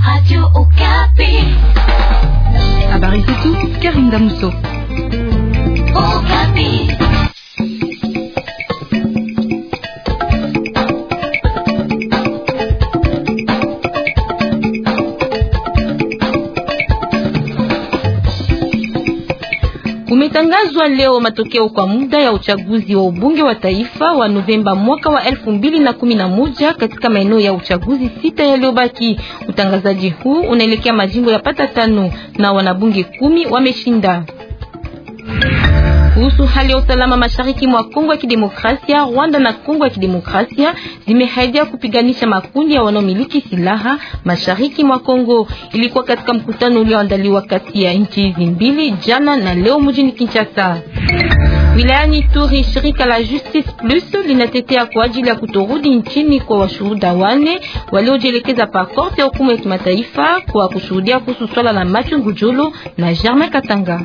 Habari zetu Karinda Muso. Kumetangazwa leo matokeo kwa muda ya uchaguzi wa ubunge wa taifa wa Novemba mwaka wa elfu mbili na kumi na moja katika maeneo ya uchaguzi sita yaliyobaki. Utangazaji huu unaelekea majimbo ya pata tano na wanabunge kumi wameshinda. Kuhusu hali ya usalama mashariki mwa Kongo ya Kidemokrasia, Rwanda na Kongo ya Kidemokrasia zimehaidia kupiganisha makundi ya wanaomiliki silaha mashariki mwa Kongo. Ilikuwa katika mkutano ulioandaliwa kati ya nchi hizi mbili jana na leo mjini Kinshasa. Wilayani Turi, shirika la Justice Plus linatetea kwa ajili ya kutorudi nchini kwa washuhuda wane waliojielekeza pa korte ya hukumu ya kimataifa kwa kushuhudia kuhusu swala la Mathieu Ngudjolo na Germain Katanga.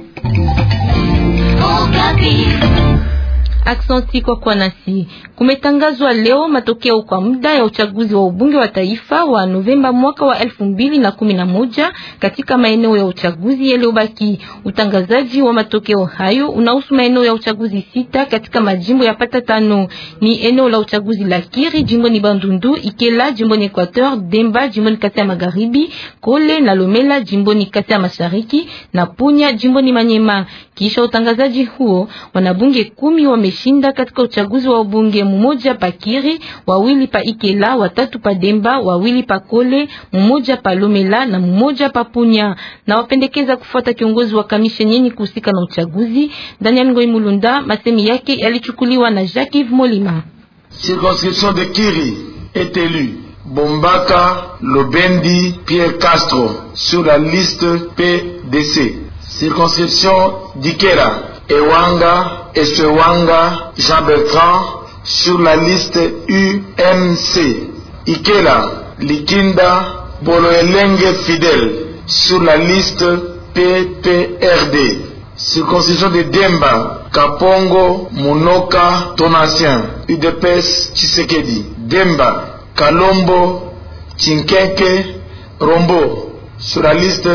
Aksanti kwa kwa nasi. Kumetangazwa leo matokeo kwa muda ya uchaguzi wa ubunge wa taifa wa Novemba mwaka wa elfu mbili na kumi na moja katika maeneo ya uchaguzi yaliyobaki. Utangazaji wa matokeo hayo unahusu maeneo ya uchaguzi sita katika majimbo ya pata tano. Ni eneo la uchaguzi la Kiri jimboni Bandundu, Ikela jimboni Equateur, Demba jimboni Kasai ya Magharibi, Kole na Lomela jimboni Kasai ya Mashariki na Punya jimboni Manyema. Kisha utangazaji huo wanabunge kumi wameshinda katika uchaguzi wa ubunge, mmoja pa Kiri, wawili pa Ikela, watatu pa Demba, wawili pa Kole, mmoja pa Lomela na mmoja pa Punya. Na wapendekeza kufuata kiongozi wa kamisheni yenye kuhusika na uchaguzi Daniel Ngoi Mulunda. Masemi yake yalichukuliwa na Jacques Yves Molima. Circonscription de Kiri est élu Bombaka Lobendi Pierre Castro sur la liste PDC. Circonscription d'Ikera Ewanga Eswewanga Jean-Bertrand sur la liste UMC. Ikela Likinda Boloelenge Fidel sur la liste PPRD. Circonscription de Demba Kapongo Munoka Tonasien UDPS Chisekedi. Demba Kalombo Chinkenke Rombo sur la liste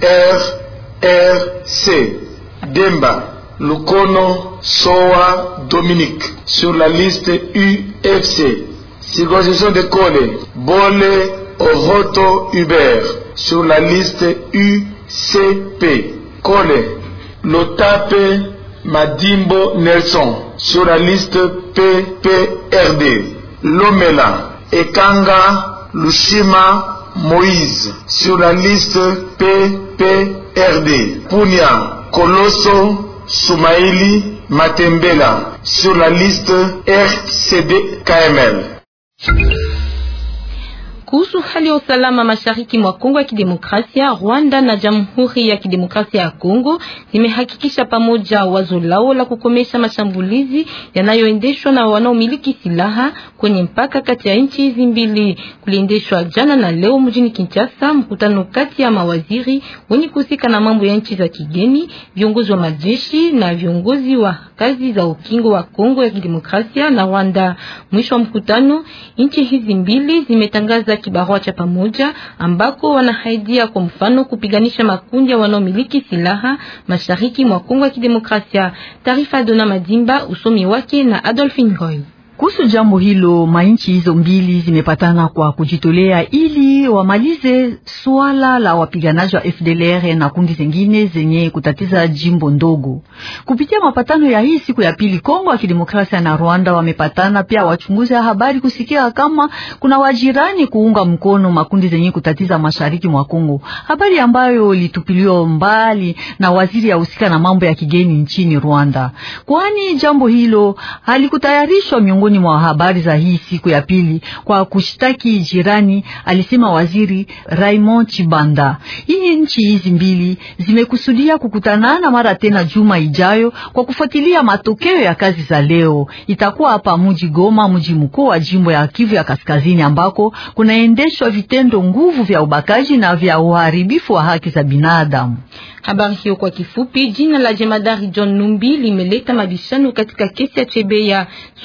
RRC. Demba Lukono Soa Dominique sur la liste UFC. Circonscription de Kole Bole Oroto Hubert sur la liste UCP. Kole Lotape Madimbo Nelson sur la liste PPRD. Lomela Ekanga Lushima Moïse sur la liste PPRD. Punya Koloso Soumaïli Matembela sur la liste RCD KML. Kuhusu hali ya usalama mashariki mwa Kongo ya Kidemokrasia, Rwanda na Jamhuri ya Kidemokrasia ya Kongo zimehakikisha pamoja wazo lao la kukomesha mashambulizi yanayoendeshwa na wanaomiliki silaha kwenye mpaka kati ya nchi hizi mbili. Kuliendeshwa jana na leo mjini Kinshasa mkutano kati ya mawaziri wenye kuhusika na mambo ya nchi za kigeni, viongozi wa majeshi na viongozi wa kazi za ukingo wa Kongo ya Kidemokrasia na Rwanda. Mwisho wa mkutano, nchi hizi mbili zimetangaza kibarua cha pamoja ambako wanahaidia kwa mfano kupiganisha makundi ya wanaomiliki silaha mashariki mwa Kongo ya Kidemokrasia. Taarifa ya Dona Madimba, usomi wake na Adolphine Roy. Kuhusu jambo hilo, mainchi hizo mbili zimepatana kwa kujitolea ili wamalize swala la wapiganaji wa FDLR na kundi zingine zenye kutatiza jimbo ndogo. Kupitia mapatano ya hii siku ya pili, Kongo ya Kidemokrasia na Rwanda wamepatana pia wachunguzi wa habari kusikia kama kuna wajirani kuunga mkono makundi zenye kutatiza mashariki mwa Kongo, habari ambayo ilitupiliwa mbali na waziri ya husika na mambo ya kigeni nchini Rwanda, kwani jambo hilo halikutayarishwa miongoni mwa habari za hii siku ya pili kwa kushtaki jirani, alisema waziri Raymond Chibanda. Hii nchi hizi mbili zimekusudia kukutanana mara tena juma ijayo kwa kufuatilia matokeo ya kazi za leo. Itakuwa hapa mji Goma, mji mkuu wa jimbo ya Kivu ya Kaskazini, ambako kunaendeshwa vitendo nguvu vya ubakaji na vya uharibifu wa haki za binadamu. Habari hiyo kwa kifupi. Jina la jemadari John Numbi limeleta mabishano katika kesi ya Chebeya. Swali kuhusu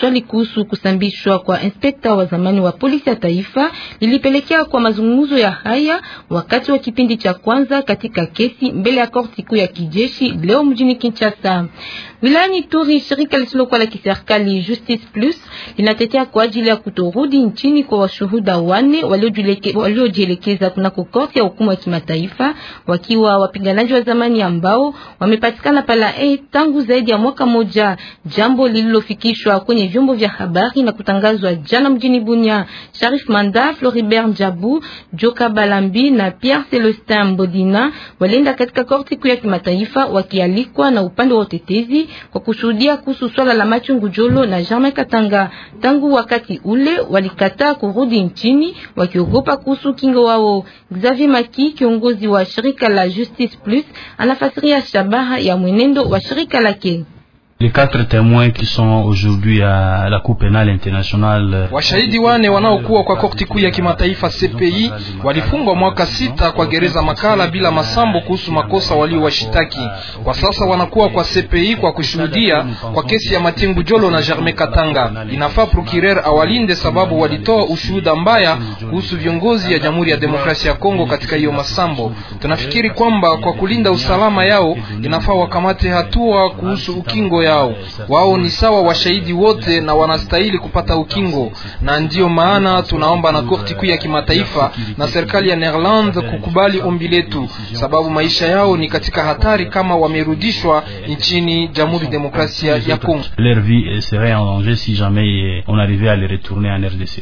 kuhusu kusambishwa kwa inspekta wa zamani wa polisi ya taifa lilipelekea kwa mazungumzo ya haya wakati wa kipindi cha kwanza katika kesi mbele ya korti kuu ya kijeshi leo mjini Kinshasa. Wilayani Turi, shirika lisilokuwa la kiserikali Justice Plus linatetea kwa ajili ya kutorudi nchini kwa washuhuda wane waliojielekeza kunako korti ya hukumu ya kimataifa wakiwa wapiganaji wa zamani ambao wamepatikana pala e tangu zaidi ya mwaka moja, jambo lililofikishwa kwenye vyombo vya habari na kutangazwa jana mjini Bunia. Sharif Manda, Floribert Njabu, Joka Balambi na Pierre Celestin Mbodina walienda katika korti kuu ya kimataifa wakialikwa na upande wa utetezi kwa kushuhudia kuhusu swala la Machungu Jolo na Germain Katanga. Tangu wakati ule walikataa kurudi nchini wakiogopa kuhusu kingo wao. Xavier Maki, kiongozi wa shirika la Justice Plus, anafasiria shabaha ya mwenendo wa shirika lake. Les quatre témoins qui sont aujourd'hui à la Cour pénale internationale. Washahidi wane wanaokuwa kwa korti kuu ya kimataifa CPI walifungwa mwaka sita kwa gereza Makala bila masambo kuhusu makosa waliowashitaki. Kwa sasa wanakuwa kwa CPI kwa kushuhudia kwa kesi ya Matengu Jolo na Germain Katanga. Inafaa procureur awalinde sababu walitoa ushuhuda mbaya kuhusu viongozi ya Jamhuri ya Demokrasia ya Kongo katika hiyo masambo. Tunafikiri kwamba kwa kulinda usalama yao inafaa wakamate hatua kuhusu ukingo yao. Wao ni sawa washahidi wote na wanastahili kupata ukingo, na ndiyo maana tunaomba na korti kuu ya kimataifa na serikali ya Netherlands kukubali ombi letu, sababu maisha yao ni katika hatari kama wamerudishwa nchini Jamhuri ya Demokrasia ya Kongo. Leur vie serait en danger si jamais on arrivait à les retourner en RDC.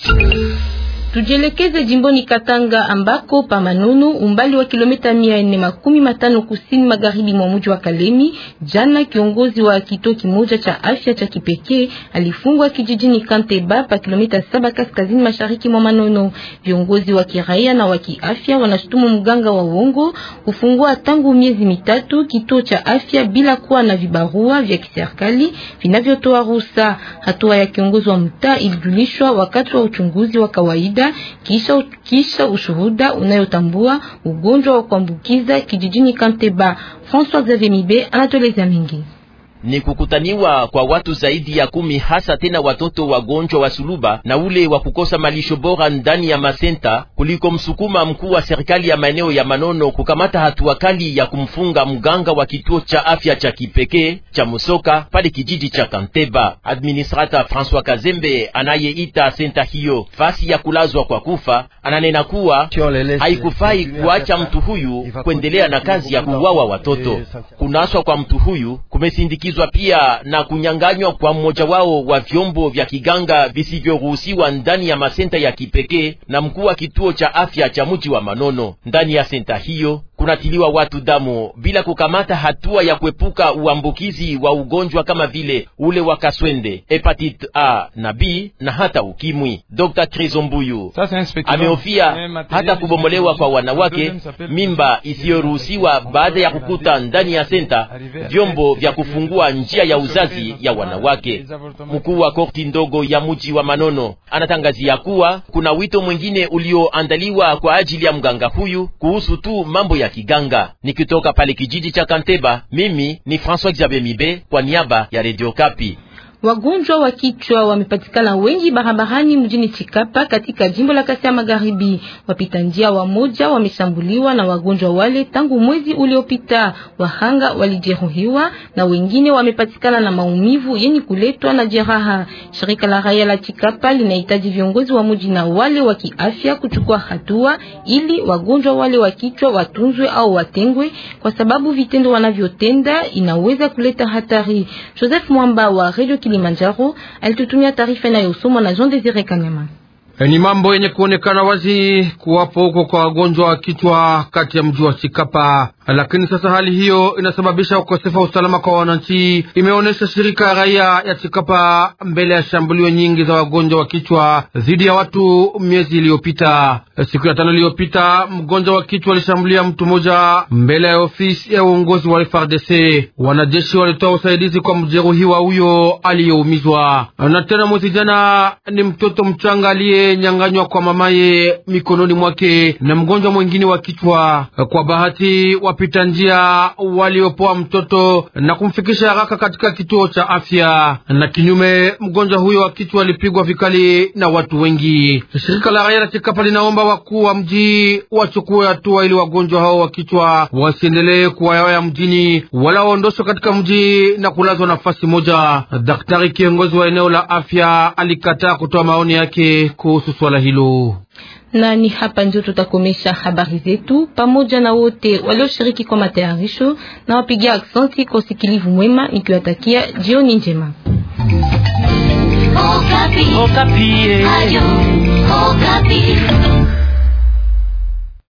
Tujielekeze jimboni Katanga ambako pa Manunu umbali wa kilomita mia nne makumi matano kusini magharibi mwa mji wa Kalemi. Jana kiongozi wa kituo kimoja cha afya cha kipekee alifungwa kijijini Kanteba pa kilomita saba kaskazini mashariki mwa Manono. Viongozi wa kiraia na wa kiafya wanashutumu mganga wa uongo kufungua tangu miezi mitatu kituo cha afya bila kuwa na vibarua vya kiserikali vinavyotoa ruhusa. Hatua ya kiongozi wa mtaa ilijulishwa wakati wa uchunguzi wa kawaida kisha, kisha ushuhuda unayotambua ugonjwa wa kuambukiza kijijini Kanteba. François Xavier Mibe anatueleza mingi ni kukutaniwa kwa watu zaidi ya kumi hasa tena watoto wagonjwa wa suluba na ule wa kukosa malisho bora ndani ya masenta, kuliko msukuma mkuu wa serikali ya maeneo ya Manono kukamata hatua kali ya kumfunga mganga wa kituo cha afya cha kipekee cha Musoka pale kijiji cha Kanteba. Administrata François Kazembe anayeita senta hiyo fasi ya kulazwa kwa kufa, ananena kuwa haikufai kuacha mtu huyu kuendelea na kazi ya kuwawa watoto. Kunaswa kwa mtu huyu kumesindikizwa pia na kunyanganywa kwa mmoja wao wa vyombo vya kiganga visivyoruhusiwa ndani ya masenta ya kipekee na mkuu wa kituo cha afya cha mji wa Manono. Ndani ya senta hiyo kunatiliwa watu damu bila kukamata hatua ya kuepuka uambukizi wa ugonjwa kama vile ule wa kaswende, hepatite A na B na hata ukimwi. Dr. Krizombuyu amehofia hata kubomolewa kwa wanawake, mimba isiyoruhusiwa baada ya kukuta ndani ya senta vyombo vya kufungua njia ya uzazi ya wanawake. Mkuu wa korti ndogo ya mji wa Manono anatangazia kuwa kuna wito mwingine ulioandaliwa kwa ajili ya mganga huyu kuhusu tu mambo ya kiganga. Nikitoka pale kijiji cha Kanteba, mimi ni François Xavier Mibe kwa niaba ya Radio Kapi. Wagonjwa wa kichwa wamepatikana wengi barabarani mjini Chikapa katika jimbo la Kasai Magharibi. Wapita njia wamoja wameshambuliwa na wagonjwa wale tangu mwezi uliopita. Wahanga walijeruhiwa na wengine wamepatikana na maumivu yenye kuletwa na jeraha. Shirika la raia la Chikapa linahitaji viongozi wa mji na wale wa kiafya kuchukua hatua ili wagonjwa wale wa kichwa watunzwe au watengwe, kwa sababu vitendo wanavyotenda inaweza kuleta hatari. Joseph Mwamba wa Radio Kilimanjaro alitutumia taarifa inayosomwa na Jean Desire Kanyama. Ni mambo yenye kuonekana wazi kuwapo huko kwa wagonjwa wa kichwa kati ya mji wa Chikapa, lakini sasa hali hiyo inasababisha ukosefu wa usalama kwa wananchi, imeonyesha shirika ya raia ya Chikapa mbele ya shambulio nyingi za wagonjwa wa kichwa dhidi ya watu miezi iliyopita. Siku ya tano iliyopita, mgonjwa wa kichwa alishambulia mtu mmoja mbele ya ofisi ya uongozi wa FRDC. Wanajeshi walitoa usaidizi kwa mjeruhiwa huyo aliyeumizwa. Na tena mwezi jana ni mtoto mchanga aliye nyanganywa kwa mamaye mikononi mwake na mgonjwa mwingine wa kichwa. Kwa bahati wapita njia waliopoa mtoto na kumfikisha haraka katika kituo cha afya, na kinyume, mgonjwa huyo wa kichwa alipigwa vikali na watu wengi. Shirika la raia la Chikapa linaomba wakuu wa mji wachukue hatua ili wagonjwa hao wa kichwa wasiendelee kuwayawaya mjini wala waondoshwe katika mji na kulazwa nafasi moja. Daktari kiongozi wa eneo la afya alikataa kutoa maoni yake kuhusu swala hilo na ni hapa ndio tutakomesha habari zetu pamoja na wote walioshiriki kwa matayarisho na wapigia aksanti kwa usikilivu mwema, nikiwatakia jioni njema. Okapi. Okapi. Ayo, Okapi.